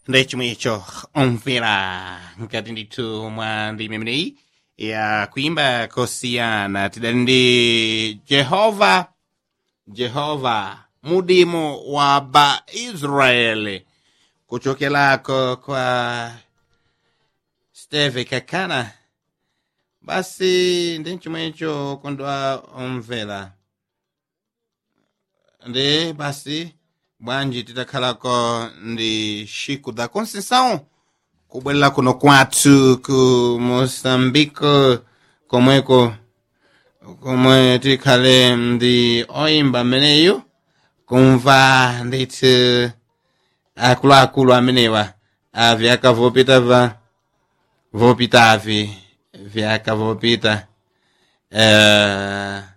ndi chomwe icho omvera ngati ndithu mwa ndime imeneyi ya kuimba kosiyana tidali ndi jehova jehova mudimo wa baisraeli kuchokelako kwa steve kakana basi ndi chomwecho kondwa omvera ndi basi bwanji titakhalako ndi xiku da conceição kubwerera kuno kwathu ku moçambique komweko komwe tikhale ndi oyimba ameneyo kumva ndithu akuluakulu amenewa a vyaka vopita va vopitavi vyaka vopita uh,